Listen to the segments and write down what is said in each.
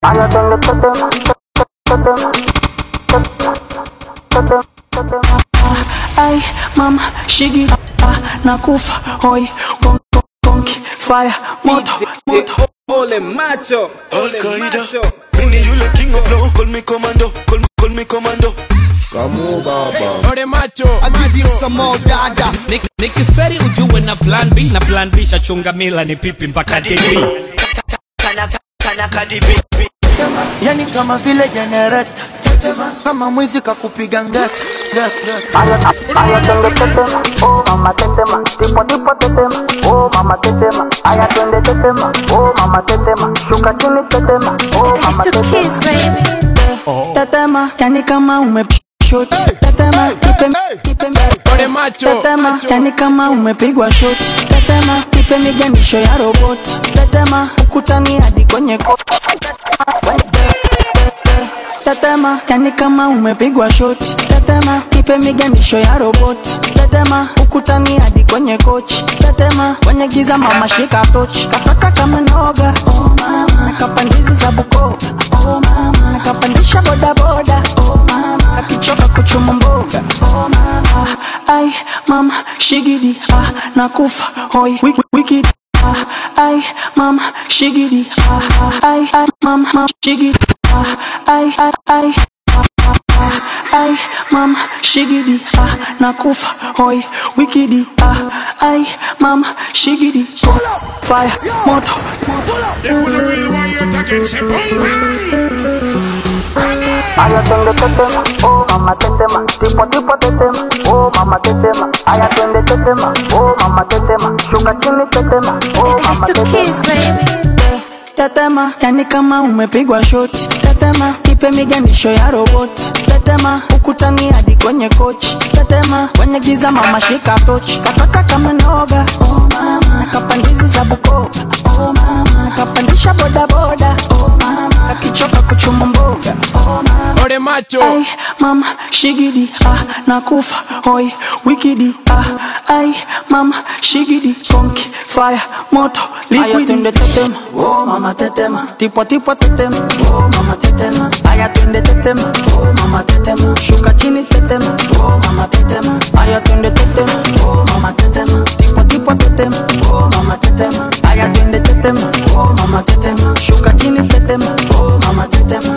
Aya twende tetema, tetema, tetema, tetema. Ay, mama, shigi ah, nakufa hoi kon, kon, konki fire moto moto Ole macho, ole Al-Qaeda. macho. Mini yule king of flow, call me commando, call me, call me commando. Ole macho. I give you some more dada. Nik- nikiferi ujue na plan b na plan b shachunga mila ni pipi mpaka db Yani kama vile generator. Kama mwizi kakupiga ngeta. ngeta. Aya, aya twende tetema, oh mama tetema, tipo tipo tetema, oh mama tetema. Aya twende tetema, oh mama tetema, shuka chini tetema, oh It's mama the tetema. kids, baby. tetema yani kama umeshoti tetema ipe ipe Ole macho. tetema macho. yani kama umepigwa shoti tetema ipe miganisho ya roboti tetema ukutani hadi kwenye koti tetema yani kama umepigwa shoti tetema ipe miganisho ya roboti tetema ukutani hadi kwenye kochi tetema kwenye giza mama shika tochi kataka kama noga oh mama nakapandizi za bukova oh mama nakapandisha bodaboda oh mama nakichoka kuchuma mboga oh mama ai mama shigidi ah nakufa hoi wiki, wiki ah ai mama shigidi ah ai ai mama mama, shigidi ah ai ai ai Ay, mama, shigidi, ah, nakufa, hoi, wikidi, ah, ay, mama, shigidi, fire, moto, Aya twende tetema, oh mama tetema, tipo tipo tetema, oh mama tetema. Aya twende tetema, oh mama tetema, shuka chini tetema, oh It's mama the tetema. kids, baby. tetema, yani kama umepigwa shoti, tetema, ipe miganisho ya roboti, tetema, ukutani hadi kwenye kochi, tetema, kwenye giza mama shika tochi, kataka kama noga, oh mama, nakapandizi za Bukova, oh mama, nakapandisha bodaboda, oh mama, nakichoka kuchuma mboga, oh mama. Ole macho. Ay, mama, shigidi, ah, nakufa, hoi, wikidi, ah, ay, mama, shigidi, konki, fire, moto, liquidi. twende tetema, oh mama tetema, tipo tipo tetema, oh mama tetema. Aya twende tetema, oh mama tetema, shuka chini tetema, oh mama tetema. Aya twende tetema, oh mama tetema, tipo tipo tetema, oh mama tetema. Aya twende tetema, oh mama tetema, shuka chini tetema, oh mama tetema.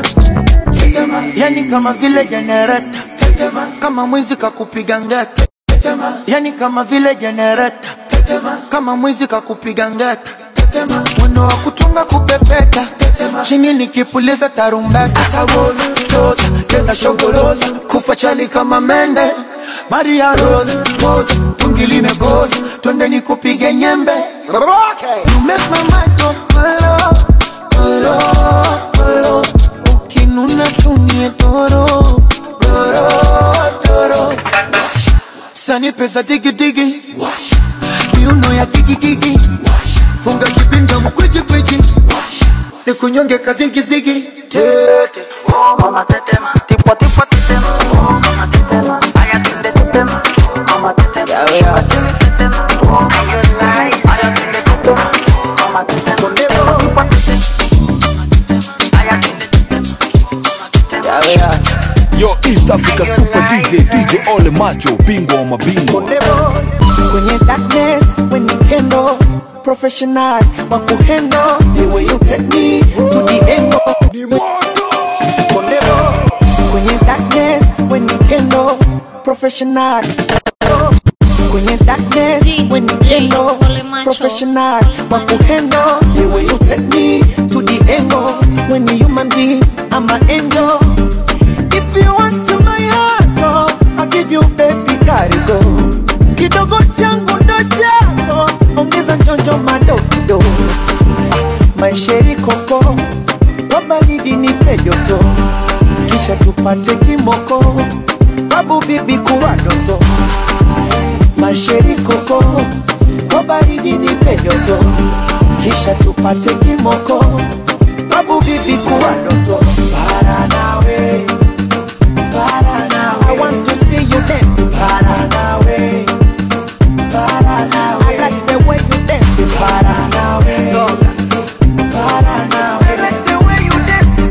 Yani kama vile generator. Kama mwizi kakupiga ngeta. Yani kama vile generator. Kama mwizi kakupiga ngeta. Mwendo wa kutunga kupepeta. Chini nikipuliza tarumbeta. Asawoza, toza, keza shogoroza. Kufa chali kama mende. Maria Rose, pose, tungi limekoza. Twende nikupige nyembe. You make my mind go kolo, kolo, kolo. Ukinuna tumie toro, toro, toro. Sani pesa digi digi. Miuno ya gigi gigi. Funga kibinda mkwichi kwichi. Nikunyonge kazigi zigi. Tete. Oh mama tetema, tipo tipo tetema, oh mama tetema. Aya twende tetema, oh mama tetema. Shuka chini tetema, oh mama tetema. Aya twende tetema, oh mama tetema. Kondebo. Tipo tetema, aya twende tetema, oh mama tetema. Yo, East Africa Super DJ, DJ Ole Macho, bingwa wa mabingwa. Kondebo. Kwenye darkness, when you handle professional wa kuhandle the way you take me to the end Kondebo. Kwenye darkness, when you handle professional Kwenye darkness, DJ when you handle Ole Macho. professional wa kuhandle the way you take me to the end when you human being, I'm an angel If you want to my heart, oh, I'll give you baby karigo. Kidogo changu ndo chako, ongeza njonjo madogo. Maisheri koko, wabaridi nipe joto, kisha tupate kimoko, babu bibi kuwa doto. Maisheri koko, wabaridi nipe joto, kisha tupate kimoko, babu bibi kuwa doto. Para nawe I want to see you dancing. Paranawe. Paranawe. I like the way you dancing. Paranawe. Paranawe. I like the way you dancing.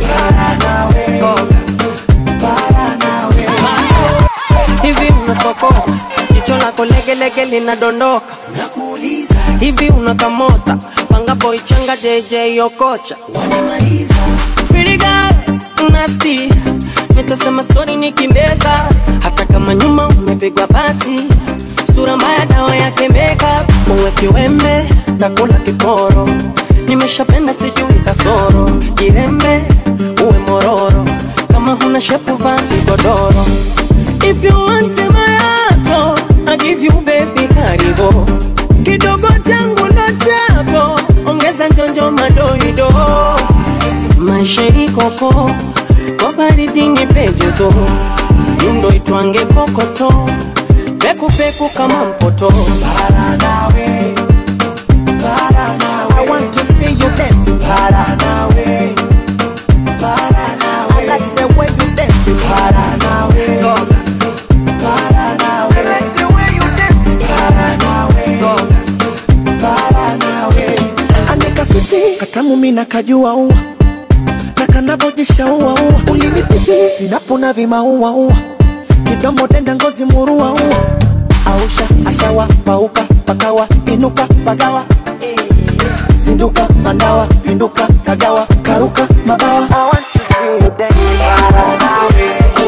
lege linadondoka nakuuliza hivi unakamota panga boy changa jj okocha wanamaliza Pretty girl, nasty nitasema sori nikindeza hata kama nyuma umepigwa pasi sura mbaya dawa yake makeup uwe kiwembe takula kiporo nimeshapenda sijui kasoro jirembe uwe mororo kama huna shepu vaa kigodoro if you want my heart I give you baby karibu kidogo changu ndo chako ongeza njonjo madoido maisha ikoko kwa baridi ni pejoto yundo itwange kokoto pekupeku kama mpoto para nawe para nawe I want to see you dancing para nawe para nawe I like the way you dancing para nawe para nawe I like the way you dancing para nawe para nawe Anika switi katamu mina kajua ua na kanavojisha ua ua ulinipipi sinapona vimaua ua kidomo denda ngozi murua ua ausha ashawa pauka pakawa inuka pagawa zinduka mandawa pinduka kagawa karuka mabawa I want to see you dance para nawe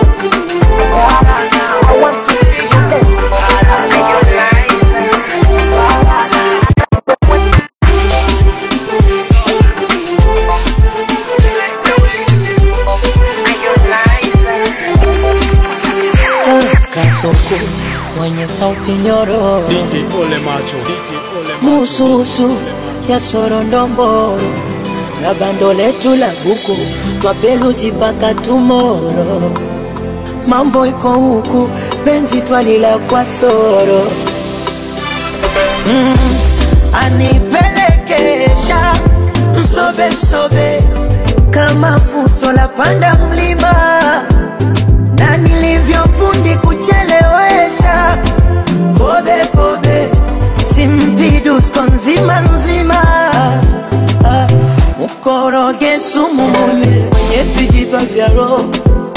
I want to see you dance para kasoko mwenye sauti nyororo DJ Ole Macho. mususu ya sorondomboro na bando letu la buku twapeluzi mpaka tumoro mambo iko huku penzi twalila kwa soro mm, anipelekesha msobe msobe kama fuso la panda mlima na nilivyofundi kuchelewesha kobe kobe simpidusko nzima nzima Ah, mkoroge sumu munye kwenye vijiba vya roho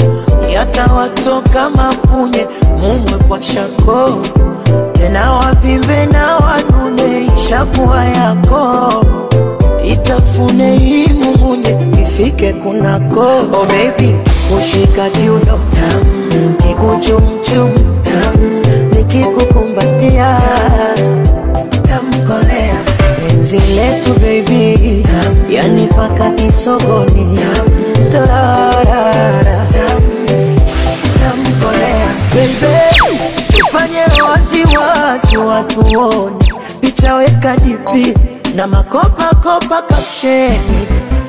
yatawatoka mapunye mumwe kwa shako tena wavimbe na wanune ishakuwa yako itafune hii mumunye ifike kunako oh baby kushika kiuno tam kikuchumchum tam nikikukumbatia tamkolea penzi letu baby tam yani paka kisogoni tam torarara tam tamkolea baby tufanye waziwazi watuone picha weka dipi na makopakopa kapsheni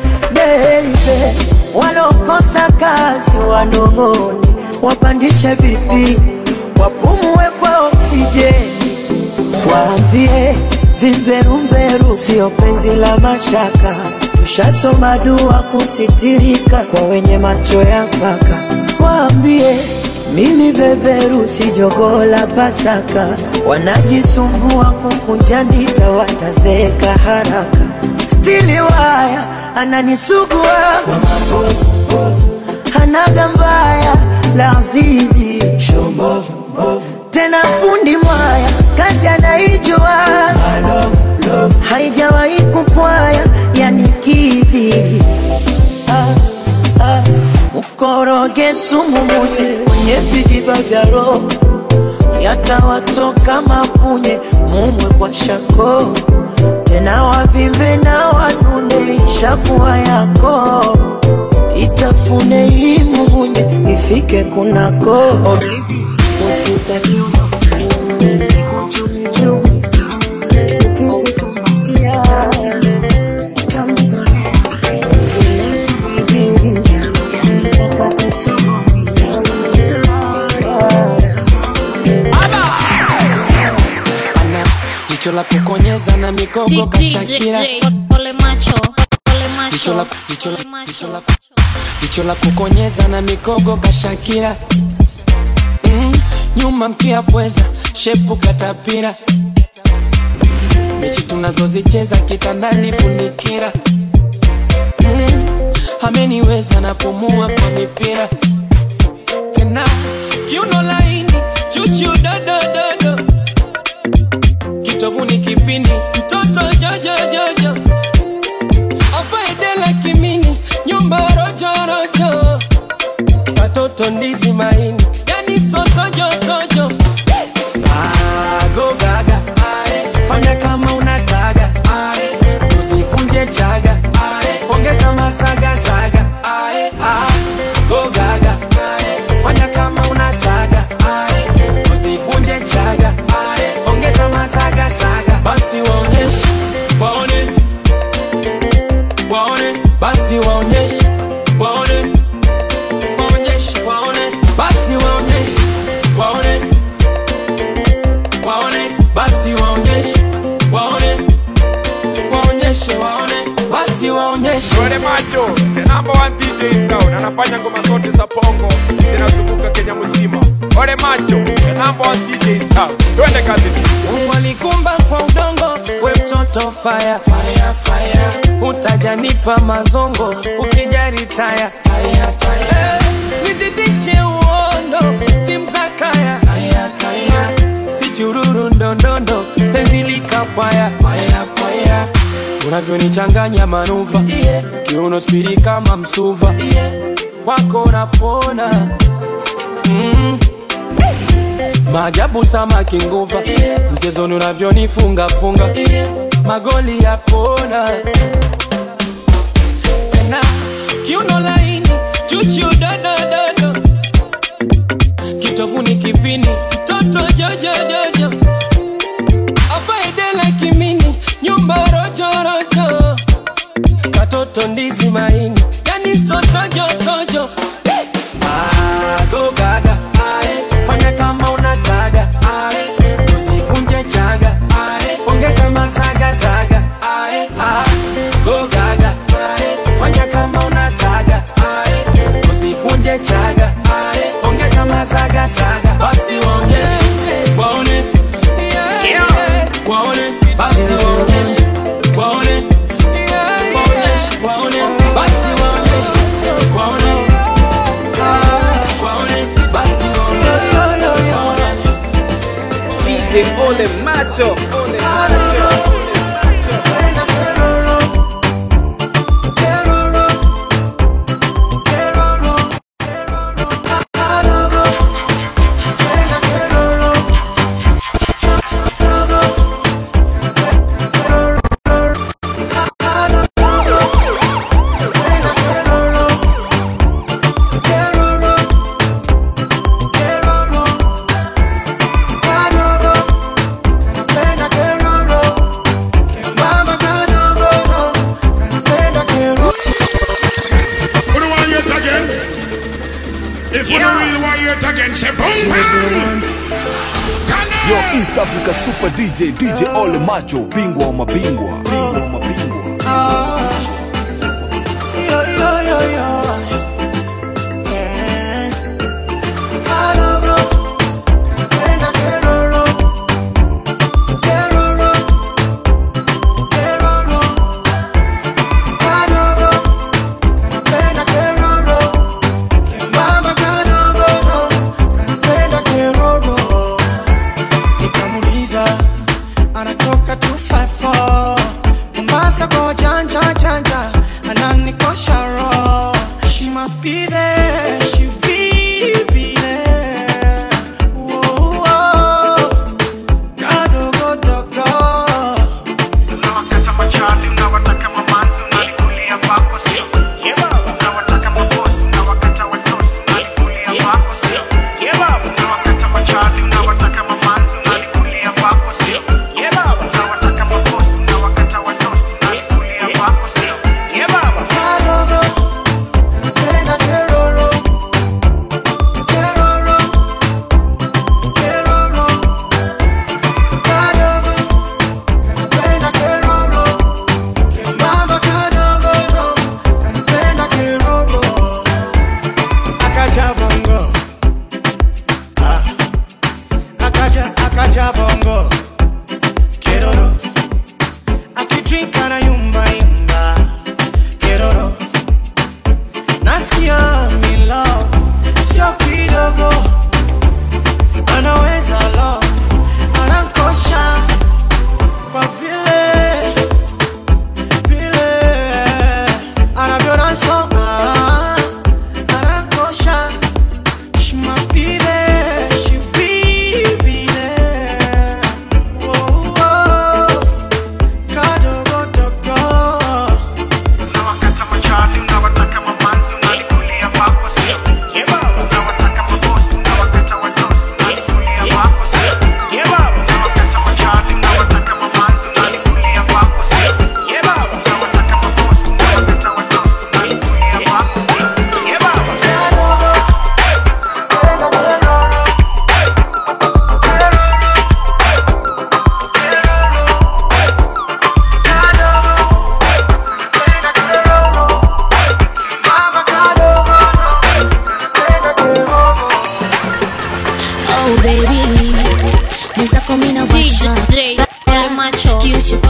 beibe walokosa kazi wanong'one wapandishe vipi wapumue kwa oksijeni waambie vimberumberu sio penzi la mashaka tushasoma dua kusitirika kwa wenye macho ya mpaka waambie mimi beberu si jogoo la pasaka wanajisumbua kukunja ndita watazeeka haraka stili waya ananisugua kwa mabovu hanaga mbaya la azizi tena fundi mwaya kazi anaijua haijawahi kupwaya yani kidhi ah, ah. mkoroge sumu munye kwenye vijiba vya roho yatawatoka mapunye mumwe kwa shako tena wavimbe na wanune ishakuwa yako itafune hii mumunye ifike kunako oh, baby, usika kiuno kikuchumchum kikukumbatia tamkolea zile bibi yani mpaka kisogoni ana jicho la kukonyeza na migogo kashakira Ole macho, ole jicho la macho, jicho la ole macho. jicho la jicho la kukonyeza na migogo kashakira mm, nyuma mkia pweza shepu katapira mechi tunazozicheza kitandani funikira mm, ameniweza napumua kwa mipira tena kiuno laini chuchu dodododo kitovuni kipindi mtoto jojojojo afaedela kimini nyumba rojorojo watoto ndizi maini yani sotojotojo agogaga fanya kama unataga Ae, usivunje chaga Ae, ongeza masagasaga Ae, ah, gogaga Ae, fanya kama unataga Ae, usivunje chaga Ae, ongeza masagasaga basi waonyeshe waone waone basi waonyeshe waone waonyeshe waone basi waonyeshe waone waone basi waonyeshe waone waonyeshe waone basi waonyeshe Ole Macho, the number one DJ in town, anafanya ngoma zote za pongo zinazunguka Kenya mzima. Ole Macho, the number one DJ in town. Twende kazi. Mungu alikumba kwa udongo, we mtoto fire, fire, fire. Utajanipa mazongo ukijari taya, taya, taya. Eh, nizidishe uondo, stim za kaya, kaya, kaya. Si chururu ndondondo, penzi likapwaya, paya, paya. Unavyonichanganya manuva, yeah. kiuno spidi kama msuva, yeah. kwako napona mm. Maajabu samaki nguva yeah. Mchezoni unavyonifunga funga yeah. Magoli ya kona tena kiuno laini chuchu dodododo kitovuni kipini toto jojojojo afaedela kimini nyumba rojorojo katoto ndizi maini yani sotojotojo agogaga ae, fanya kama unataga ae, usivunje chaga ae, ongeza masagasaga ae, ah, gogaga ae, fanya kama unataga ae, usivunje chaga ae, ongeza masagasaga basi waonyeshe waone waone basi waonyeshe waone waonyeshe waone basi waonyeshe waone DJ Ole Macho, Ole Macho. Who do want hear it again? If you don't really want hear it again, say boom bam. Yo, East Africa Super DJ, DJ Ole Macho, bingwa wa mabingwa, bingwa wa mabingwa. nikamuliza anatoka 254 Mombasa kwa wajanja janja ananikosha roho she must be there she be be there Whoa, whoa. Kadogo dogo Unawakata machali, unawataka mamanzi, unalikulia kwako sio? Unawataka mabosi, unawakata watosi, unalikulia kwako sio? Unawakata machali, unawataka mamanzi, unalikulia kwako sio? Unawataka mabosi, unawakata watosi, unalikulia kwako sio? Napenda keroro Keroro Keroro Kadogo Napenda keroro Kembamba kadogo Napenda keroro Akaja bongo Ah Akaja akaja bongo Keroro Akidrink anayumba yumba Keroro nasikia mi love sio kidogo anaweza love anankosha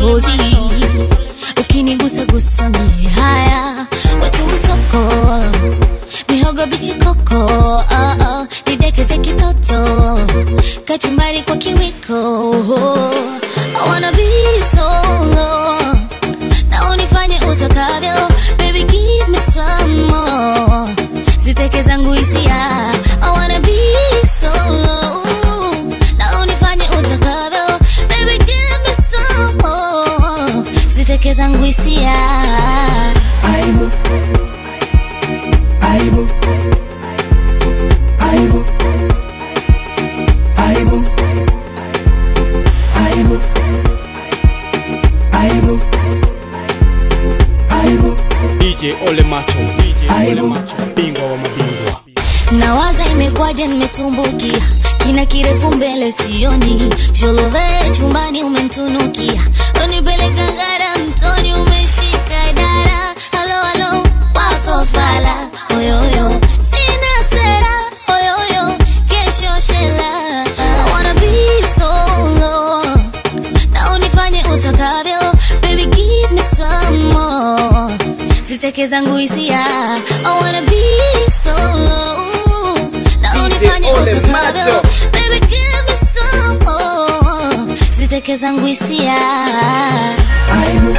mapozi ukinigusa gusa mie haya watu mtoko mihogo bichi koko oh, oh, nidekeze kitoto kachumbari kwa kiwiko I wanna be solo na unifanye utakavyo baby give me some more ziteke zangu hisia I wanna be solo na unifanye utakavyo baby give me some more ziteke zangu hisia aibu aibu aibu aibu aibu aibu aibu DJ Ole Macho, DJ Ole Macho, bingwa wa mabingwa. nawaza imekwaje nimetumbukia kina kirefu mbele sioni sholove chumbani umentunukia unipeleka gara mtoni umeshika dara halo halo wako fala oyoyo sina sera oyoyo kesho shela I wanna be solo na unifanye utakavyo baby give me some more ziteke zangu hisia I wanna be solo na unifanye Ole utakavyo Macho. baby give me some more ziteke zangu hisia aibu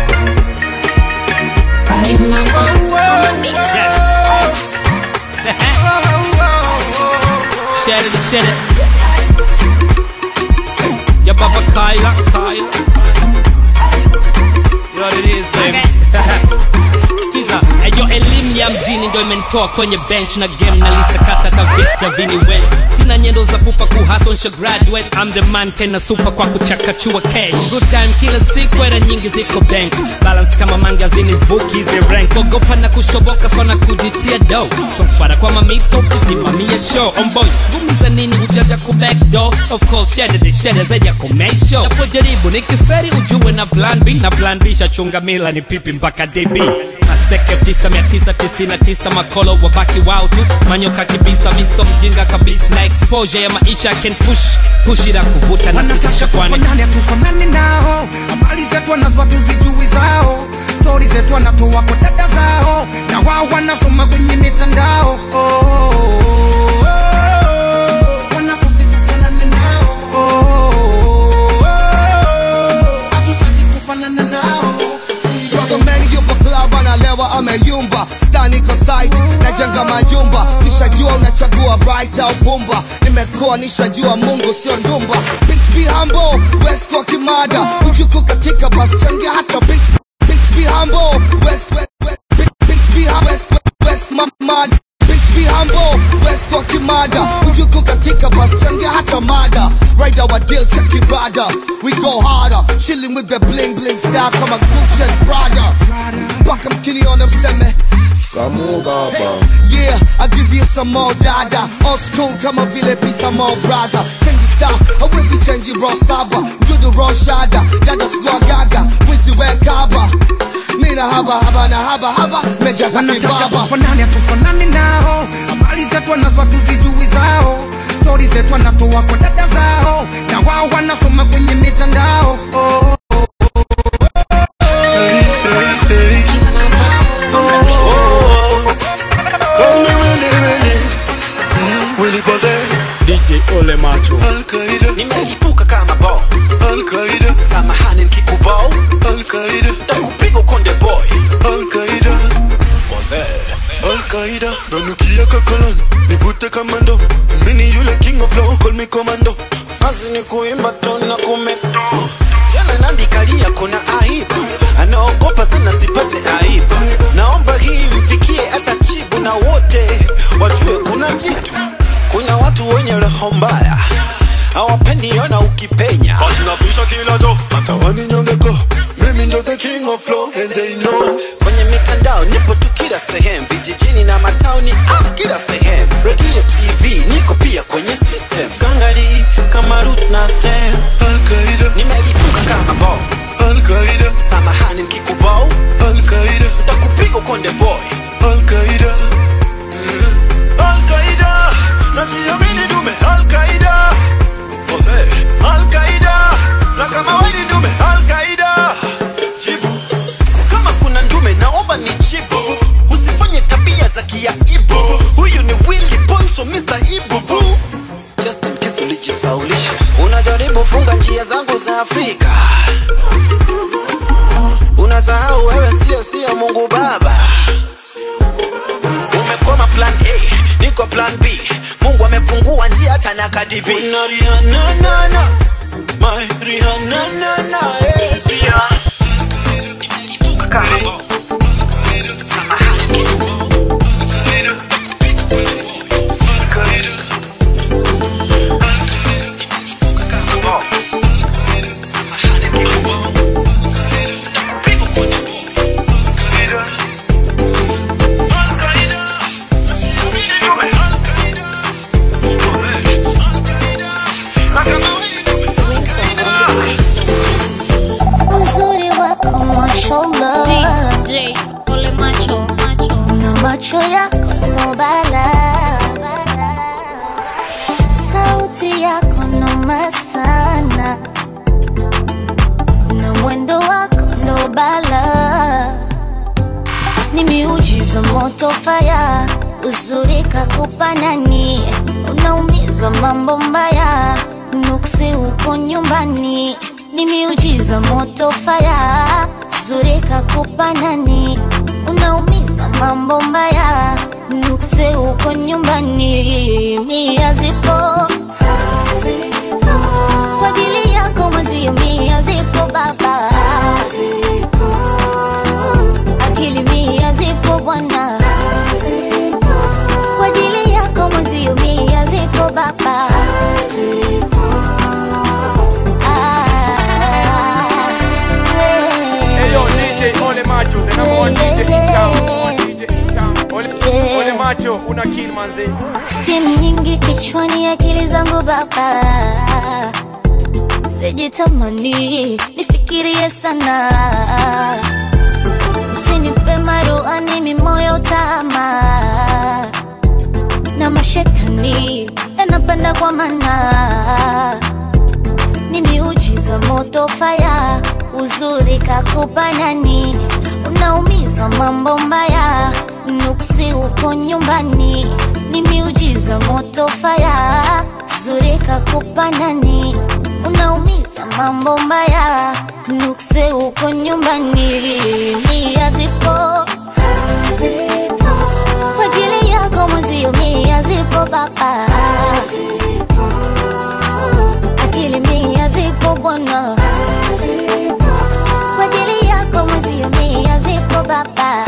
Share it, share it. Ya baba Kyla, Kyla. You know what it is, baby. Skiza, eyo elimu ya mjini ndo imenitoa kwenye bench na game nalisakata ka Victor Vini West. Sina nyendo za pupa kuhustle nsha graduate. I'm the man tena super kwa kuchakachua cash. Good time kila siku era nyingi ziko bank. Balance kama mangazini vuki the rank. Ogopa na kushoboka sana kujitia dough. So fara kwa mamito ukisimamia show. On boy, ngumi za nini hujaja ku back door. Of course, share the share zaidi ya ku make show. Napojaribu nikiferi ujue na plan B na plan B shachunga mila ni pipi mpaka DB. Maseke 9999 makolo wabaki wao tu manyoka kibisa miso mjinga kabisa na exposure ya maisha can push push ila kuvuta na sitisha kwani Tufanane tufanane nao, habari zetu wanazo tuzijui zao, stori zetu wanatoa kwa dada zao, na wao wanasoma kwenye mitandao. Oh, oh, oh, oh. Wanafunzi tufanane nao. Oh, oh, oh, oh. Hatutaki kufanana nao. Brother man yupo club analewa ameyumba stani ko site najenga majumba nishajua unachagua right au pumba nimekuwa nishajua mungu sio ndumba bitch be humble west kwa kimada ujuku katika bas change hata bitch bitch be humble west west west bitch, bitch be humble west west, west mamad Bitch be humble, west kwa kimada Ujuku katika bus change hata mada Rider wa deal check your brother We go harder, chilling with the bling bling style Kama Gucci and Prada Mpaka mkiniona mseme Kamu baba Yeah, I give you some more dada Old school kama vile Peter Mo brother Change style, hawezi change raw saba Mdudu raw shada, dada squad gaga Wizi we kaba Mina haba haba na haba haba Mejaza Wanataka kibaba tufanane tufanane nao, habari zetu wanazo tuzijui zao, stori zetu wanatoa kwa dada zao, na wao wanasoma kwenye mitandao. Oh, oh, oh, oh, Call me Willy Willy mm, Willy Pose DJ Ole Macho. Al-Qaida Nimelipuka kama bo Al-Qaida Samahani nikikubao Al-Qaida Takupiga konde boy Al-Qaida Pose Al-Qaida Nanukia kakoloni Nivute kamando Mini yule king of flow Call me commando Kazi ni kuimba tu na kumeto Jana nandikalia kuna aibu Anaogopa sana sipate aibu Naomba hii ifikie hata chibu na wote Wajue kuna jitu Kuna watu wenye roho mbaya Hawapendi ona ukipenya Tunapisha kila do Hata waninyongeko Mimi ndo the king of flow And they know Kwenye mitandao nipo tu kila sehemu Vijijini na matauni ah, kila sehemu Radio TV niko pia kwenye system Gangari kama root na stem Al-Qaida Nimelipuka kama bo Al-Qaida Samahani nikikubao Al-Qaida Nitakupiga konde boy Al-Qaida Al-Qaida Najiamini dume Al-Qaida Ose Al-Qaida Na kama wewe ni dume Al-Qaida niko plan b mungu amepungua njia hata na kadibi Una Rihanna, na, na. My Rihanna, na, na, eh. uzuri wako mashallah DJ Ole Macho, Macho. na macho yako nobala sauti yako noma sana na mwendo wako ndobala ni miujiza moto faya uzuri kakupa nani unaumiza mambo mbaya nuksi uko nyumbani ni miujiza moto faya uzuri kakupa nani unaumiza mambo mbaya nukse uko nyumbani mia zipo kwa ajili yako mwezio mia zipo baba akili mia zipo bwana kwa ajili yako mwezio mia zipo baba Hey yo, DJ Ole Macho, the number one DJ in town. Number one DJ in town. Ole, Ole Macho, una kill manze. Steam nyingi kichwani, akili zangu baba, sijitamani nifikirie sana, usinipe maruani mimoyo tama na mashetani yanapanda kwa mana, ni miujiza moto faya, uzuri kakupa nani, unaumiza mambo mbaya, nuksi uko nyumbani, ni miujiza moto faya, uzuri kakupa nani, unaumiza mambo mbaya, nuksi uko nyumbani, nia zipo kwa ajili yako mwenzio, mia zipo baba, akili mia zipo bwana, kwa ajili yako mwenzio, mia zipo baba.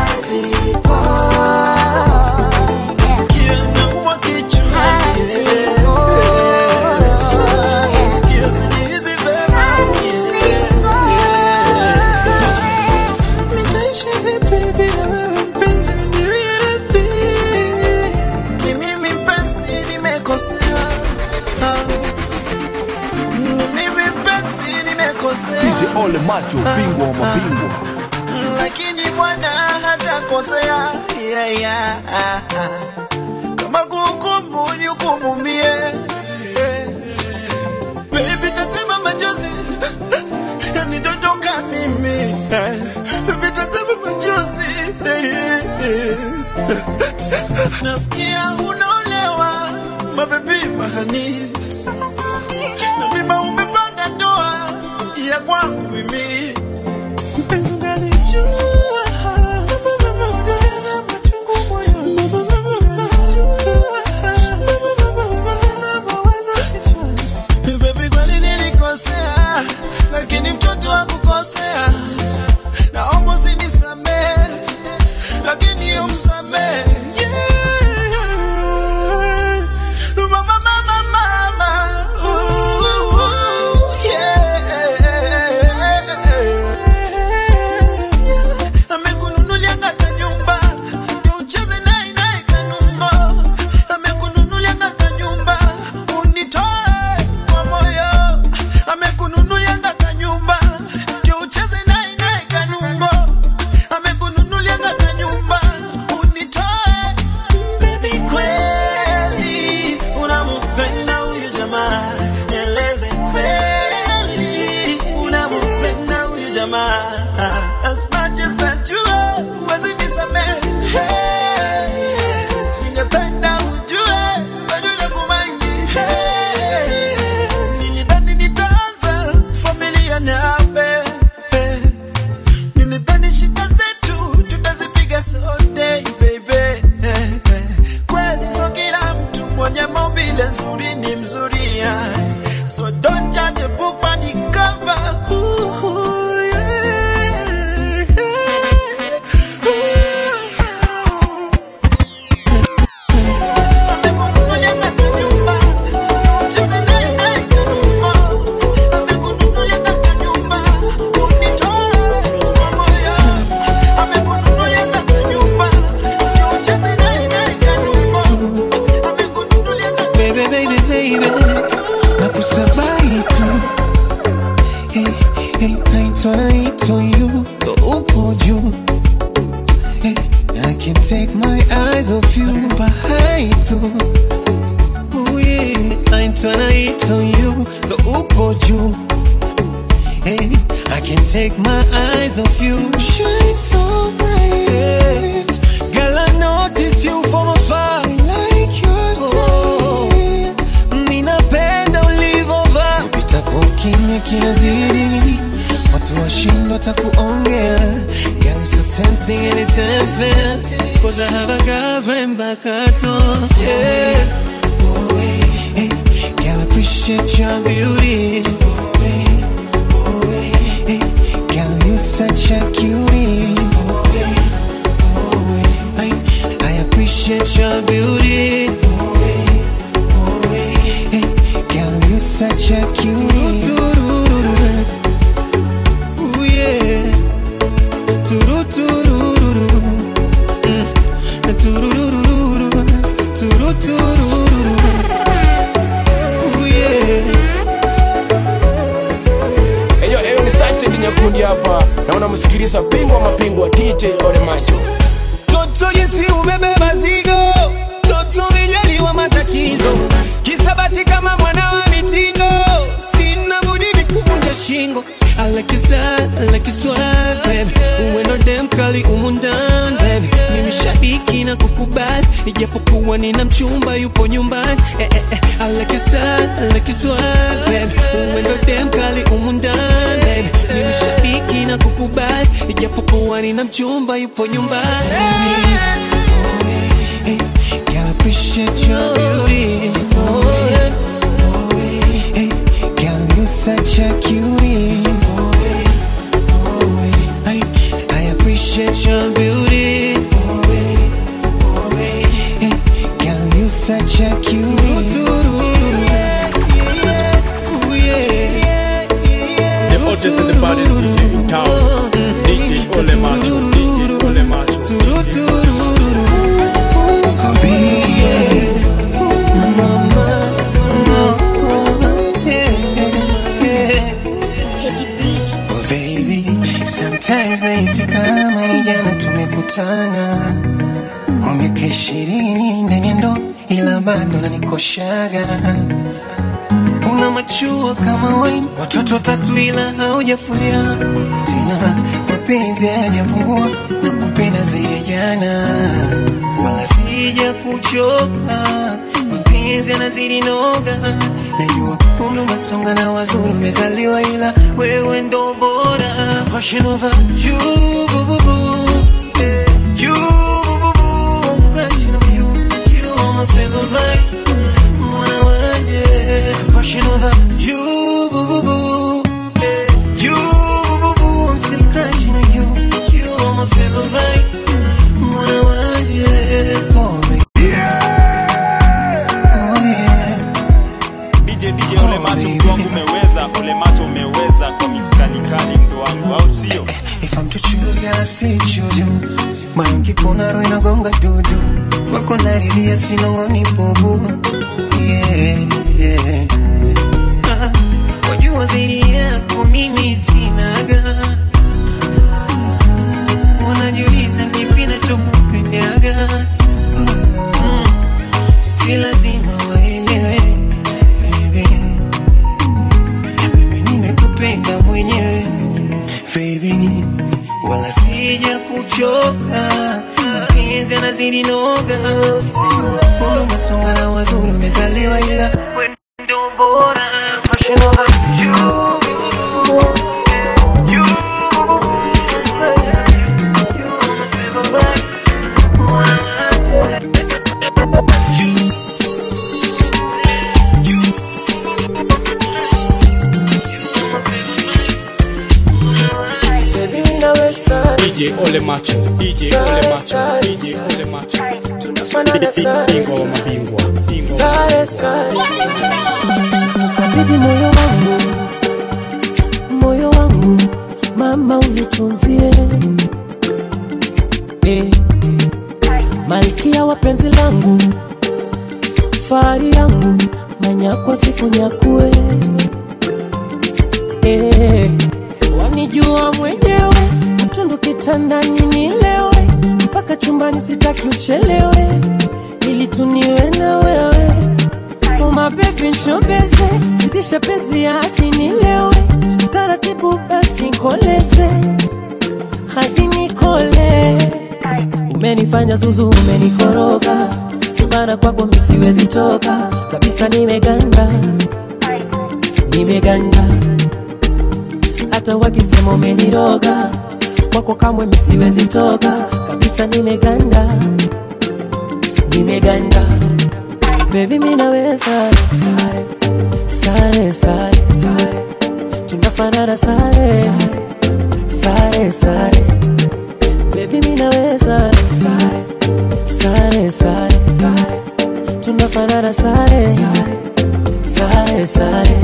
Nitaishi vipi bila wewe mpenzi, niridhi. Ni mimi mpenzi, nimekosea. Ah. Ni mimi mpenzi, nimekosea. DJ Ole Macho, bingwa wa mabingwa. lakini Bwana hajakosea. Yeah, yeah. Kama kuhukumu ni hukumu mie. Baby, tazama machozi yanidondoka mimi. Baby, tazama machozi. Nasikia unaolewa mabebi mahani na mima umepanga ndoa ya kwangu mimi mpenzi ungalijua Baby, kweli nilikosea, lakini mtoto hakukosea. Naomba usinisamehe, lakini umsamehe. Yeah. Mama, mama, mama. Ooh, yeah. mzuri ni mzuri yeah. so don't judge a book by the cover Ooh, yeah. baby, baby, baby, nakusabai tu hey, hey, naitwa naitwa you ndo upo juu hey, I can't take my eyes off you bahai tu Ooh, yeah, naitwa naitwa you ndo upo juu hey, I can't take my eyes off you shine so bright girl I notice you from afar I like your style ninapenda ulivovaa upitapo kimya kinazidi watu washindwa takuongea Girl, you're so tempting and it's unfair Cause I have a girlfriend back at home yeah. Hey, girl, I appreciate your beauty Hey, girl, you such a cutie I, I appreciate your beauty Hey, girl, you such a cutie Ooh, yeah. Tururururu. Mm. Na tururururu. Tururururu. Ooh, yeah. Eyo, eyo ni Sante Kinyakundi hapa na unamsikiliza bingwa mapingwa DJ Ole Macho. Toto jinsi umebeba zigo, toto umejaliwa matatizo, kisabati kama mwana wa mitindo, sina budi mikuvunja shingo. I like your style, I like your swag, baby. Uwe ndo dem kali umu ndani, baby. Mimi shabiki na kukubali, ijapokuwa nina mchumba yupo nyumbani. Eh, eh, eh. I like your style, I like your swag, baby. Uwe ndo dem kali umu ndani, baby. Mimi shabiki na kukubali, ijapokuwa nina mchumba yupo nyumbani. Hey, girl, I appreciate your beauty. Oh, yeah. Hey, girl, you such a cutie. I, I appreciate your beauty. Hey, girl, you such a cutie. Ooh, yeah. The hottest and the baddest DJ in town. DJ Ole Macho. DJ Ole Macho. Oh baby, sometimes nahisi kama ni jana tumekutana, kwa miaka ishirini ndani ya ndoa, ila bado nanikoshaga. Una machua kama wine, watoto watatu ila haujafulia tena, mapenzi hayajapungua na kupenda zaidi ya jana, wala sija kuchoka, mapenzi yanazidi noga. Najua umri umesonga na wazuri umezaliwa, ila wewe ndo bora. Passion over you, boo, boo, boo. Eh, you, boo, boo, boo. Passion over you, you are my favorite. Mwana wanje. Passion over you, boo, boo, boo. Eh, you, boo, boo, boo. I'm still crushing on you. You are my favorite. Mwana wanje. Oh, baby. Oh, yeah. DJ DJ Ole Macho mtu wangu umeweza, Ole Macho umeweza kwa mistari kali mtu wangu, au sio? If I'm to choose, girl, I still choose you. Moyo nkipona roho inagonga dudu, wako naridhia sinong'oni bubu. Yeah, yeah. Ah, Wajua zaidi yako mimi sinaga, wanajiuliza kipi nachokupendaga. Mm, Si lazima waelewe baby, na mimi nimekupenda mwenyewe baby, wala sija kuchoka, mapenzi yanazidi noga. Najua umri umesonga na wazuri umezaliwa, ila wewe ndo bora. Passion over you. You. You are my favorite. Mwana wako. You. DJ Ole Macho, DJ Ole Macho, DJ Ole Macho. Tunafanana sare, Bingwa wa mabingwa, bingwa wa sare, sare, kabidhi moyo wangu, moyo wangu, mama unitunzie eh, malkia wa penzi langu, fahari yangu, manyakwa sikunyakue eh, wanijua mwenyewe, mtundu kitandani nilewe, mpaka chumbani sitaki uchelewe, ili tuniwe na wewe Oh my baby nshobeze, zidisha penzi hadi nilewe, taratibu basi koleze hadi nikole. Umenifanya zuzu, umenikoroga, subana kwako mimi siwezi toka kabisa, nimeganda, nimeganda, hata wakisema umeniroga, kwako kamwe mimi siwezi toka kabisa, nimeganda, nimeganda Baby mimi nawe sare sare sare sare sare tunafanana sare sare sare Baby mimi nawe sare sare sare sare sare tunafanana sare sare sare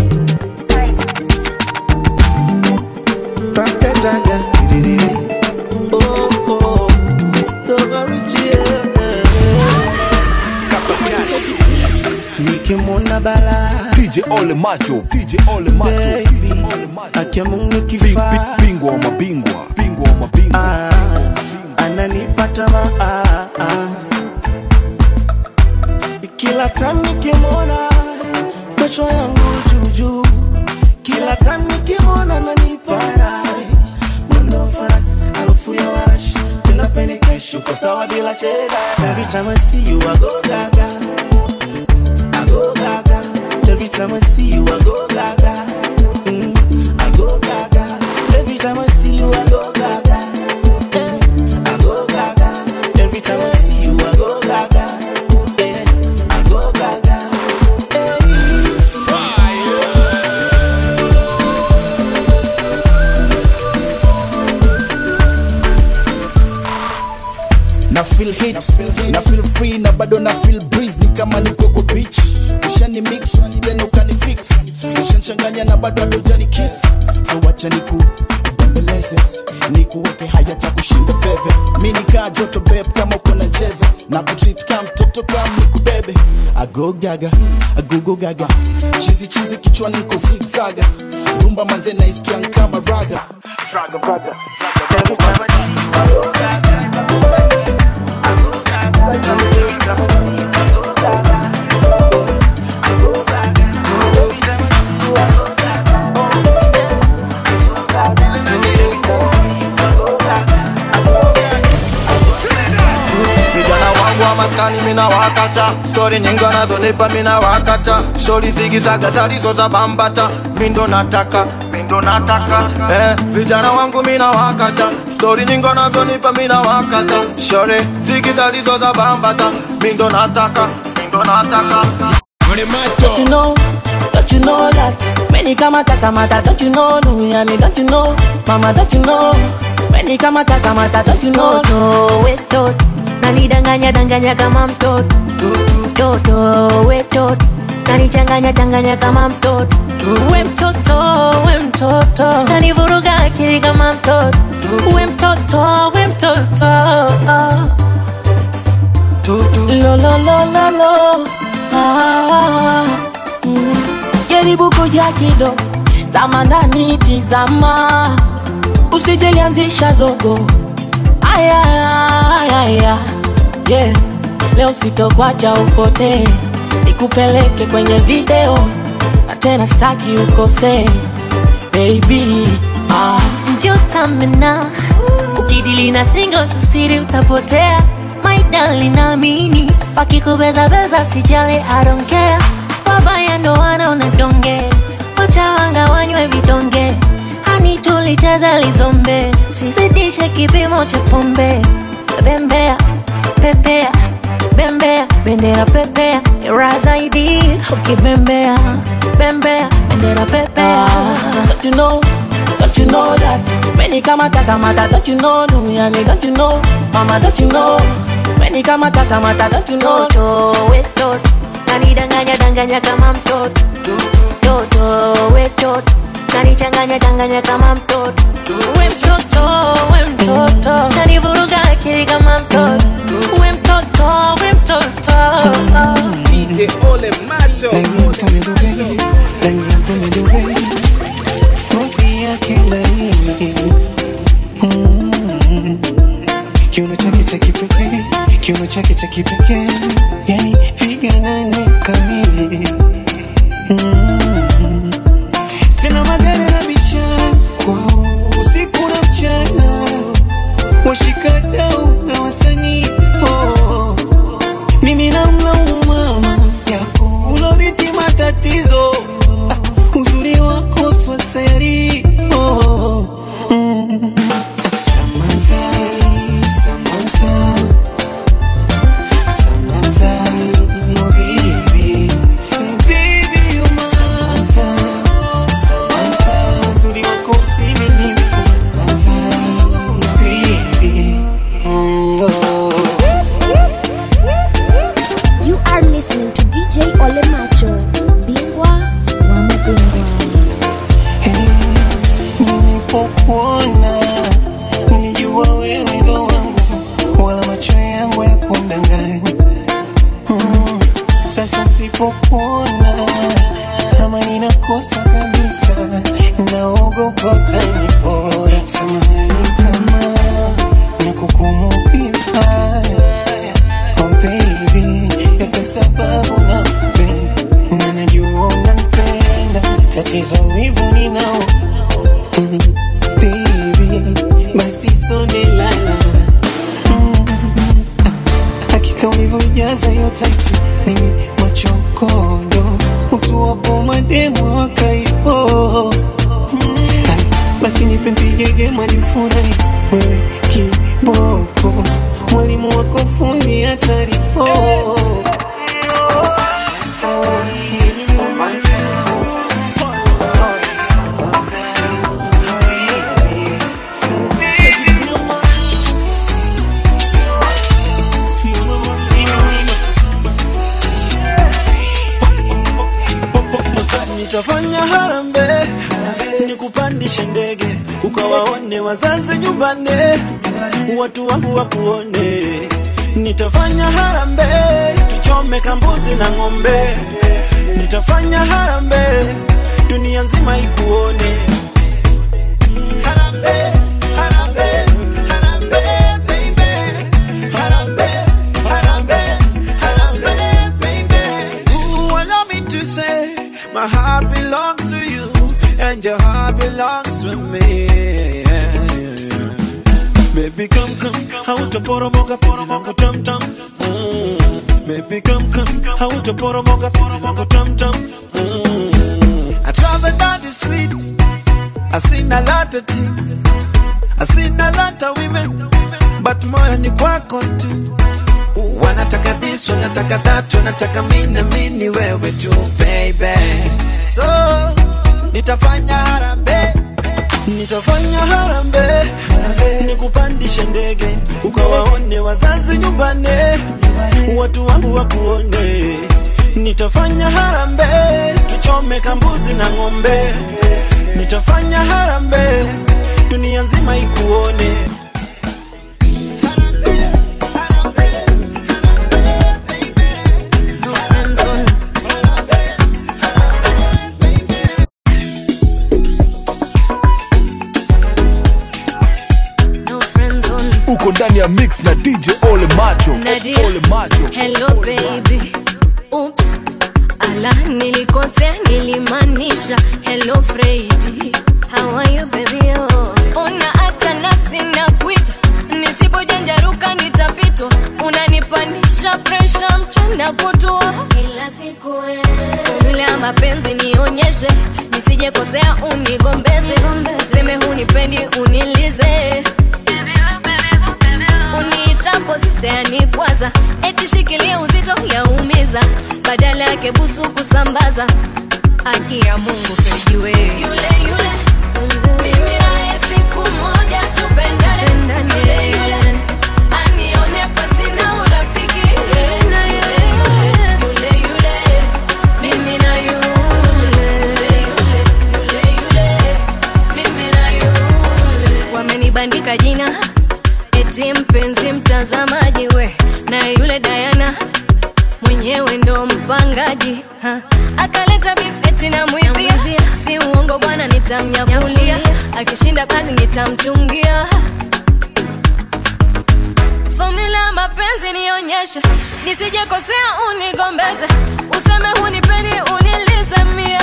Paketaga tiririri. Oh, oh. Dogorichie. Nikimwona bala DJ Ole Macho, DJ Ole Macho, DJ Ole Macho. akia Mungu Bing- kifaa bing- Bingwa wa mabingwa, bingwa wa mabingwa. Ah, ananipata ma ah, ah. kila time nikimwona macho yangu juujuu kila time nikimwona nanipara mwendo farasi harufu ya warashi bila penikeshi uko sawa bila cheda every time I see you I go gaga I go gaga every time I see you I go gaga mm, I go gaga every time I see you I go gaga eh, I go gaga every time I see you I go gaga eh, I go gaga na feel hit na feel free na bado na feel breeze ni kama niko kwa beach ushani mix tena ukani fix ushanchanganya na bado adojani kiss so wacha niku bembeleze nikuweke haya cha kushinda veve mi nikaa joto beb kama uko na njeve na kutreat kama mtoto kama nikubebe ago gaga agogo gaga chizi chizi kichwani niko zigzaga rumba manze naisikia kama raga raga raga every time I see you I go gaga vijana wangu wa maskani mina wakata stori nyingi wanazonipa mina wakata shori zigizaga zalizo za bambata mindo nataka mindo nataka eh, vijana wangu mina wakata stori nyingi wanazonipa mina wakata shori zigi zalizo za bambata mindo nataka mindo nataka Don't you know, don't you know that Many kamata kamata, don't you know Lumiani, don't you know Mama, don't you know Many kamata kamata, don't you know Toto wetot nanidanganya danganya kama mtoto Toto wetot nanichanganya changanya kama mtoto we mtoto we mtoto nanivuruga akili kama mtoto we mtoto we mtoto Lo lo lo lo lo ah, mm. Jaribu kuja kidogo Zama ndani tizama Usijelianzisha zogo Aya, aya, aya. Yeah. Leo sitokwacha upotee Nikupeleke kwenye video Na tena staki ukosee Baby ah. njotamena ukidili na singo susiri utapotea maidali naamini wakikubezabeza sijali I don't care wabaya ndo wanaona donge wachawanga wanywe vidonge hani tulicheza lizombe sizidishe kipimo cha pombe bembea pepea bembea bendera pepea ra zaidi ukibembea bembea bendera pepea Don't you know, don't don't you know that? Many kamata kamata, don't you know? No, me and don't you know? Mama, don't you know? Many kamata kamata, don't you know? Toto we toto nanidanganya danganya kama mtoto toto we toto nanichanganya changanya kama mtoto we mtoto we mtoto nanivuruga akili kama mtoto we mtoto we mtoto DJ Ole Macho. rangi yako medube rangi yako medube ngozi yake laini Mm. kiuno chake cha kipekee kiuno chake cha kipekee yani piga nane kamili Mm. tena magari na bichana kwao usiku na mchana washikadau na wasanii oh. mimi namlaumu mama yako uloriti matatizo Ah, uzuri wako swaseri oh. mm. Samantha, Samantha, Samantha, oh baby. Say baby you're my Samantha, Samantha, uzuri wako utimilifu. Samantha, baby. Mm, oh. You are listening to DJ Ole Macho, bingwa wa mabingwa. nilipokuona nilijua wewe ndo wangu wala macho yangu ya kundanganya mm. sasa sipokuona kama ninakosa kabisa naogopa utanipora samahani kama nakukumu vibaya oh baby yote sababu nampenda na najua unampenda tatizo wivu ninao Mm, baby, basi sonde lala Mm, hakika ulivyojaza hiyo tatu mimi machokondo utuwapo mademo wakaipo Mm, basi nipe mpigege majifurahi wewe kiboko mwalimu wako fundi hatari oh. nitafanya harambe nikupandishe ndege ukawaone wazazi nyumbani watu wangu wakuone nitafanya harambe tuchome kambuzi na ng'ombe nitafanya harambe dunia nzima ikuone harambe harambe harambe baby harambe harambe harambe baby Ooh, allow me to say my heart belongs to you and your heart belongs to me Baby come come hautaporomoka penzi langu tam tam mm. Baby come come hautaporomoka penzi langu tam tam mm. I travel down the streets I seen a lot of things I seen a lot of women but moyo ni kwako tu wanataka this wanataka that wanataka mimi mini wewe tu baby so nitafanya harambe nitafanya harambe nikupandishe ndege ukawaone wazazi nyumbani watu wangu wakuone nitafanya harambe tuchome kambuzi na ng'ombe nitafanya harambe dunia nzima ikuone uko ndani ya mix na dj ole macho Nadia. ole macho Hello baby. Oops. Ala nilikosea nilimaanisha hello Freddy. How are you baby oh? Una hata nafsi na kuita nisipojanjaruka nitapitwa unanipandisha presha mchana kutua kila siku vile ya mapenzi nionyeshe nisije kosea unigombeze useme hunipendi unilize uniitapo sisteani kwanza eti shikilia uzito yaumiza badala yake busu kusambaza aki ya mungu fejiwe yule yule mimi wewe ndo mpangaji ha. akaleta bifeti na mwibia si uongo bwana nitamnyakulia akishinda kazi nitamchungia fomula ya mapenzi nionyeshe nisijekosea unigombeze useme hunipendi unilize mie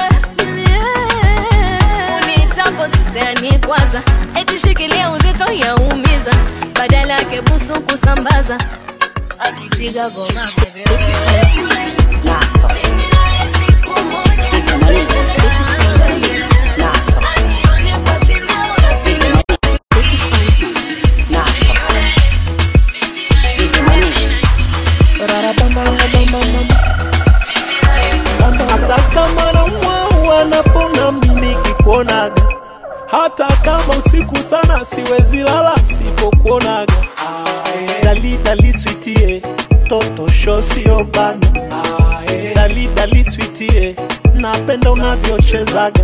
unitapo sisteani kwanza eti shikilia uzito yaumiza badala yake busu kusambaza akitiga goma hata kama namwau anapona mimi kikuonaga hata kama usiku sana siwezi lala sipokuonaga dali dali switie toto sho sio bana dali dali switie napenda unavyochezaga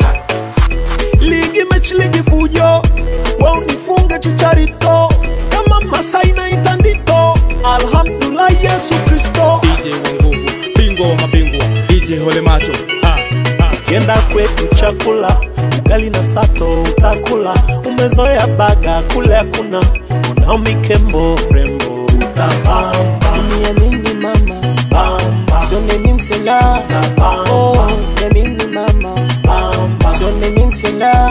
ligi mechi ligi fujo we unifunge chicharito kama masai na itandito alhamdulillah yesu kristo DJ wa nguvu, bingwa wa mabingwa, DJ Ole Macho. Ah, ah. kienda kwetu chakula ugali na sato utakula umezoea baga kule hakuna unao mikembo rembo utapamba niamini mama sio mimi msela oh, niamini mama sio mimi msela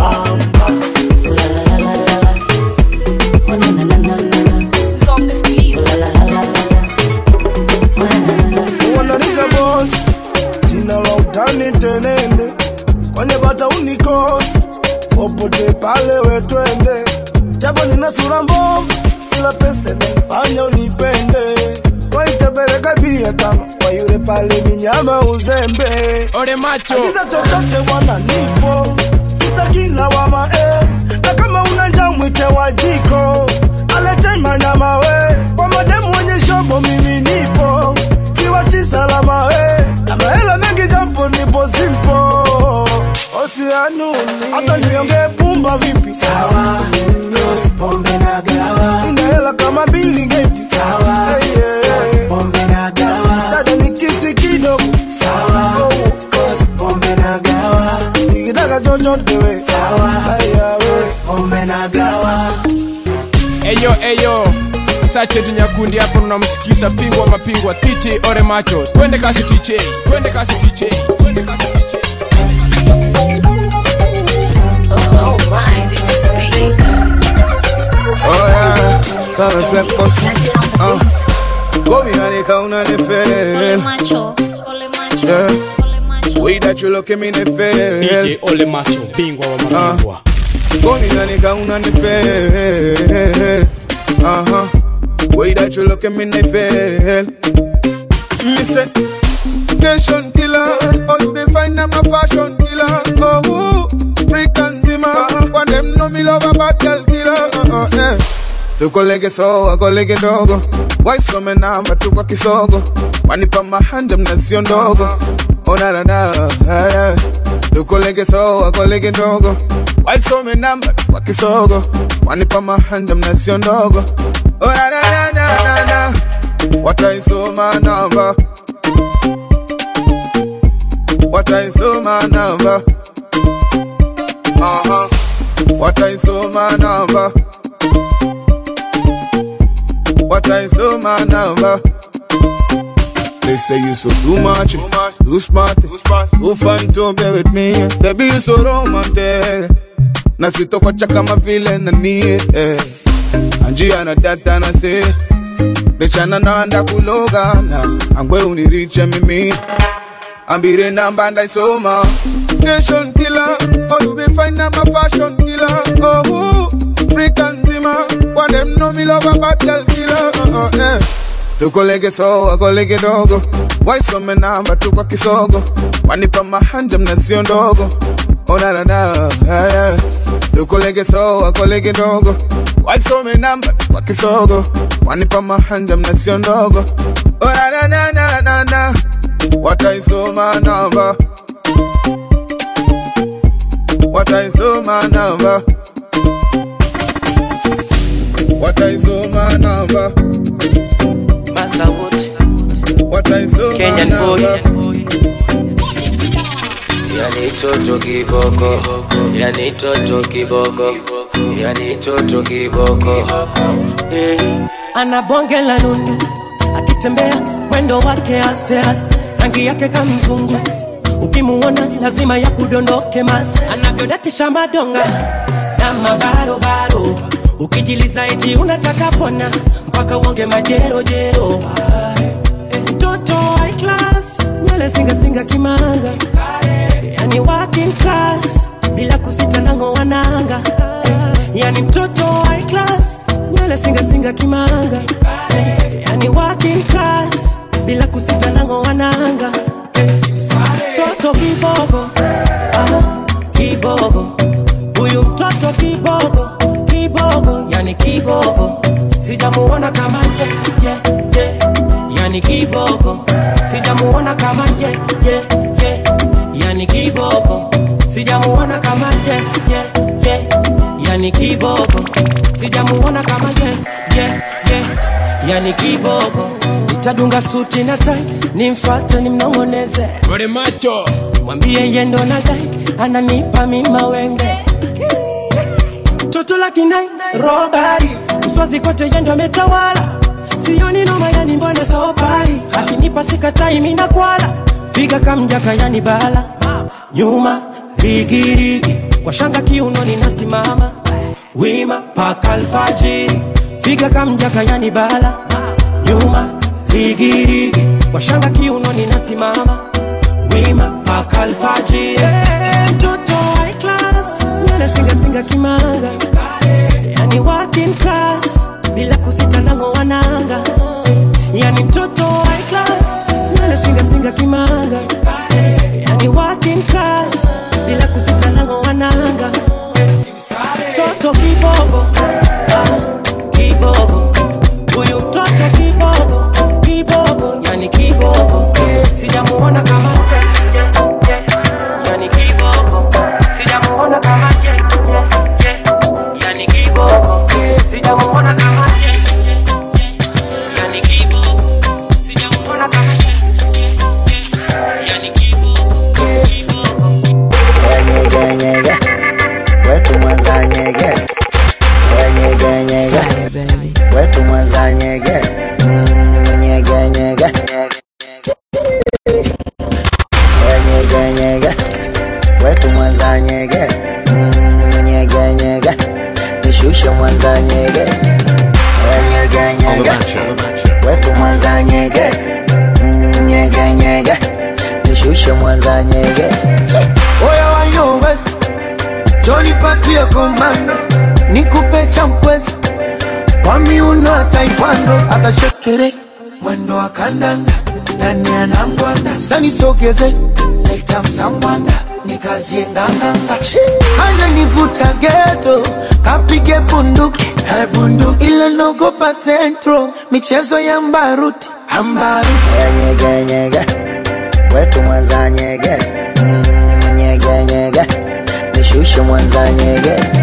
wananiga boss jina la utani tenende kwenye bata unikos popote pale wetwende japo nina sura mbovu ila pesa nifanya unipende waitebeleka bia kama kwa yule pale minyama uzembe ole macho agiza chochote bwana nipo sitakina wama eh. na kama una njaa mwite wajiko alete manyama we kwa mademu wenye shobo mimi nipo siwachi salama we na mahela mengi jampo nipo simpo osianuni hata niongee pumba vipi sawa pombe na gawa ina hela kama Bill Gates sawa hey, yeah, yeah. pombe na gawa dada nikisi kidogo sawa pombe na gawa nikitaka chochote we sawa haya we pombe na gawa eyo eyo sachetu nyakundi hapo tunamsikisa pingwa mapingwa tiche ore macho twende kasi tiche twende kasi tiche twende kasi tiche Oh yeah, Baba Flip Boss. Uh, go behind the counter, the Ole fail. macho, ole macho, Yeah. ole macho. Way that you look at me, the fail. DJ Ole Macho, bingwa wa mabingwa. Go behind the counter, the fail. Uh huh. Way that you look at me, the fail. Me say, nation killer. Oh, you dey find I'm a fashion killer. Oh, who? freak and zima. When them know me love a bad girl killer. Uh, uh, yeah. tukolege soa kolege ndogo waisome namba tu kwa kisogo wanipa mahanja mna sio ndogo onanana tukolege soa kolege ndogo waisome namba tu kwa kisogo wanipa mahanja mna sio ndogo onanananana wataisoma namba wataisoma namba Aha. wataisoma namba wataisoma namba They say you so too much, too smart, too fun to be with me. Baby, you so romantic. Na sitokwacha kama vile nani eh. Anjia na data na se Rechana na anda kuloga na Angwe uniriche mimi Ambire namba ndaisoma Nation killer Oh you be fine I'm a fashion killer Oh who Freak and zima One them know me love a bad girl killer uh, uh, eh. tukolege soa kolege dogo waisome namba tu kwa kisogo wanipa mahanja mna sio ndogo onanana tukolege soa kolege dogo waisome namba tu kwa kisogo wanipa mahanja mna sio ndogo onanananana wataisoma namba wataisoma namba wataisoma namba Kenyan boy. Yani toto kiboko, yani toto kiboko, yani toto kiboko. ana bonge la nundu akitembea mwendo wake aste aste rangi yake kama mzungu ukimuona lazima ya kudondoke mate anavyodatisha madonga na mabarobaro ukijiliza eti unataka pona mpaka uonge majerojero mtoto high class nywele singasinga kimanga yani working class bila kusita nango wananga yani mtoto high class nywele singasinga kimanga yani working class bila kusita nango wananga toto kibogo ah, kibogo huyu mtoto kibogo kibogo yani kibogo sijamuona kama ye, ye, ye. yani kibogo sijamuona kama ye, ye, ye. yani kibogo sijamuona kama ye, ye, ye. yani kibogo sijamuona kama ye, ye, ye. yani kibogo nitadunga suti na tai nimfate nimnong'oneze Ore macho mwambie yendo na dai ananipa mima wenge toto la kinai robari uswazi kote yendo ametawala sioni noma yani mbona sopari akinipa sikatai mina kwala figa kamjaka yani bala nyuma rigirigi kwa shanga kiunoni nasimama wima paka alfajiri figa kamjaka yani bala nyuma rigirigi kwa shanga kiunoni nasimama wima paka alfajiri Eh, mtoto high class nywele singasinga kimanga yani working class bila kusita nango wananga yani mtoto high class nywele singasinga kimanga yani working class bila kusita nango wananga toto kibogo ah, kibogo huyu mtoto kibogo kibogo yani kibogo sijamuona kama yani kibogo sijamuona kama yani kibogo sijamuona kama yani kibogo sijamuona kama yani Nyeganyega, wetu mwanza nyegezi. Nyeganyega, wetu mwanza nyegezi. Mm, Nyeganyega, nyeganyega, wetu mwanza nyegezi. Mm, Nyeganyega, nishushe mwanza nyegezi. Nyeganyega, wetu mwanza nyegezi. Mm, Nyeganyega, nishushe mwanza nyegezi. Oya wa yo west Johnny patie komando Nikupe champwezi Kwa miuno ya taekwondo Asa shekere Mwendo wa kandanda Ndani ya nangwanda Sani sogeze Leta msambwanda Nikazie nganganga Hana nivuta geto Kapige bunduki Hai bunduki Ile nogopa centro Michezo ya mbaruti Ambaruti Nyeganyega, wetu mwanza nyegezi. Mm, Nyeganyega, nishushe mwanza nyegezi.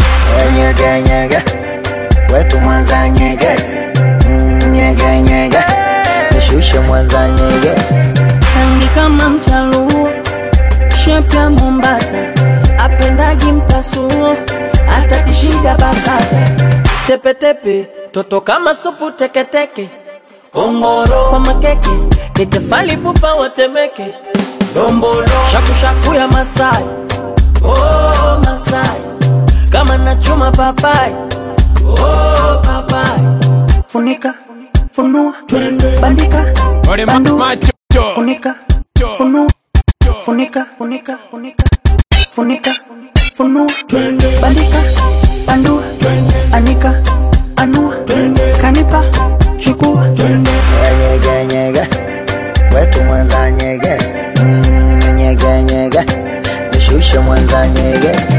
Nyeganyega, wetu mwanza nyegezi. Mm, Nyeganyega, nishushe mwanza nyegezi. rangi kama mchaluo shepu ya mombasa apendagi mpasuo hata kishida basata tepetepe toto kama supu teketeke kongoro kwa makeke nitefali pupa watemeke dombolo shakushaku ya masai oh, masai kama nachuma papai oh, papai funika funua bandika Ore bandua macho funika funua funika funika funika funika funua bandika bandua anika anua kanipa chukua Nyeganyega, wetu mwanza nyegezi. Mm, Nyeganyega, nishushe mwanza nyegezi.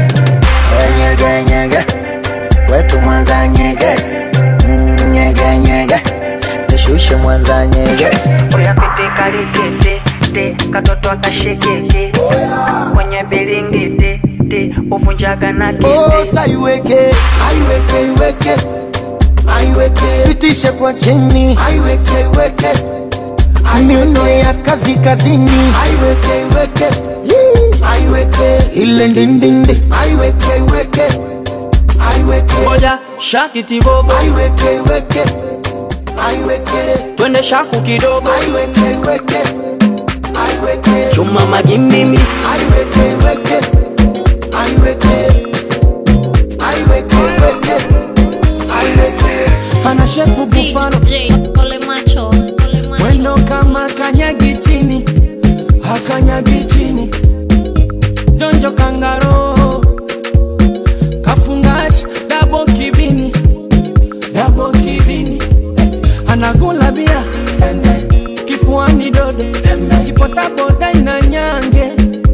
Nyeganyega, wetu mwanza nyegezi. Mm, Nyeganyega, nishushe mwanza nyegezi. oya pete kalikete te katoto akashekeke kwenye bilingiti ti uvunjaga na kiti Osa iweke, aiweke, iweke, aiweke, pitishe kwa chini, aiweke, iweke, miuno ya kazi kazini aiweke iweke aiweke ile ndindindi aiweke iweke aiweke moja shakiti bobo aiweke iweke aiweke twende shaku kidogo aiweke iweke aiweke chuma magimbimi aiweke iweke aiweke aiweke iweke aiweke ana shepu bufano Ole macho, ole macho. mwendo kama kanyagi chini hakanyagi chini jonjo kangaro kafungash dabo kibini dabo kibini anagula bia kifuani dodo kipotaboda ina nyange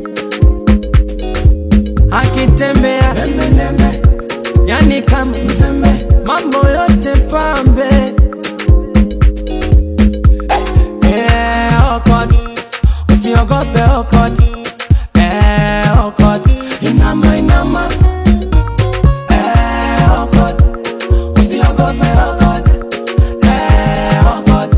akitembea yani kama mzembe mambo yote pambe Eh, okot usiogope okot Eh, okot inama inama Eh, okot usiogope okot Eh, okot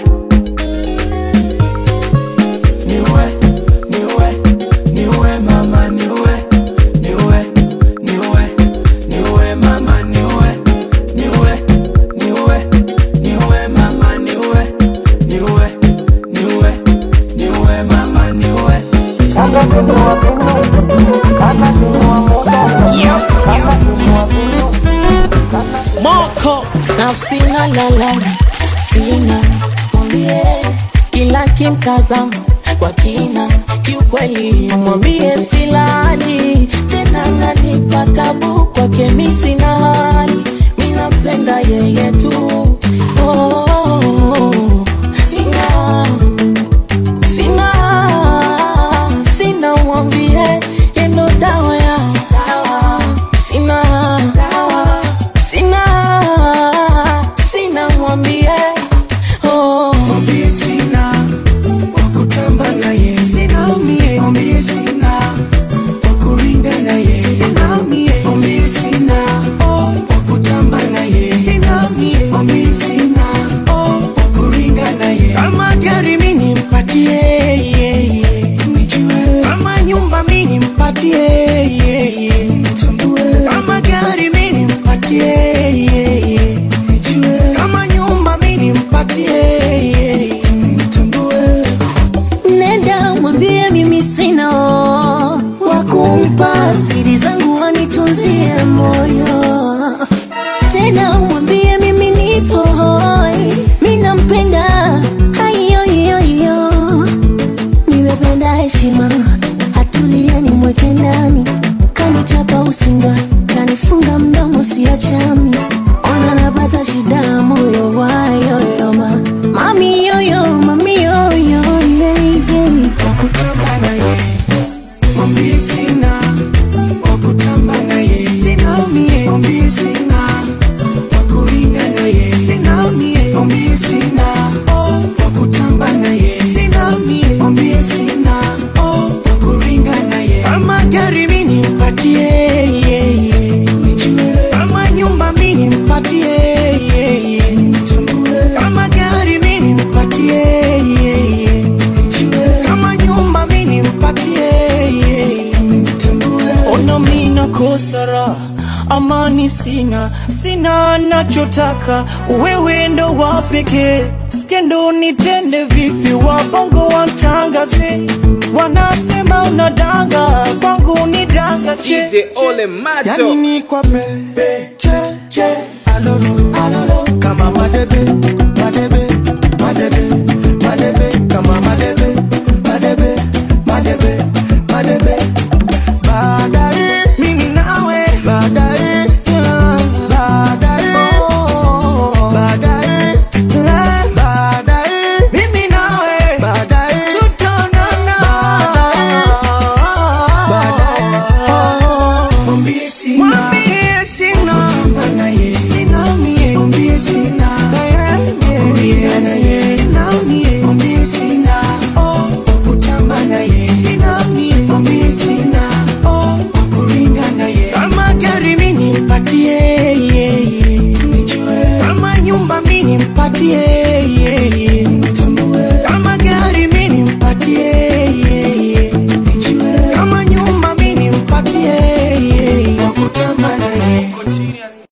niwe niwe niwe mama niwe niwe niwe niwe mama niwe niwe niwe niwe mama niwe niwe niwe niwe mama niwe moko nafsina lala sina mwambie kila kimtazama kwa kina kiukweli mwambie silali tena nanipa tabu kwake mi sina hali minampenda yeye tu oh, oh, oh. sina sina sina mwambie endo dawa ya sina sina sina mwambie oh. mwambie sina wakutamba naye sina mie mwambie sina wakuringa naye sina mie mwambie sina oh, wakutamba naye sina mie mwambie sina oh, wakuringa naye kama gari mini mpatie yeah, yeah. nijue kama nyumba mini mpatie yeah, yeah. nitambue kama gari mini mpatie yeah, yeah. nijue kama nyumba mini mpatie yeah, yeah. nitambue nenda mwambie mimi sina wakumpa siri zangu wanitunzie moyo tena mwambie mimi nipo hoi mi nampenda haiyoiyoiyo nimependa heshima hatulia nimweke ndani kanichapa usinga kanifunga mdomo siachami ona napata shida moyo wayoyoma mami yoyo mami yoyo wakutamba naye mwambie sina wakutamba naye sina mie mwambie sina wakuringa naye sina mie mwambie sina oh, wakutamba naye sina mie mwambie sina oh, wakuringa naye kama gari mini mpatie yeah, yeah. nijue kama nyumba mini mpatie yeah, yeah. nitambue kama gari mini mpatie yeah, yeah. nijue kama nyumba mini mpatie yeah, yeah. nitambue ona mina kosara amani sina sina nachotaka wewe ndo wa pekee skendo nitende vipi wabongo wamtangaze wanasema unadanga kwangu ni danga che DJ Ole Macho. yani ni kwa pepe che che alolo alolo kama madebe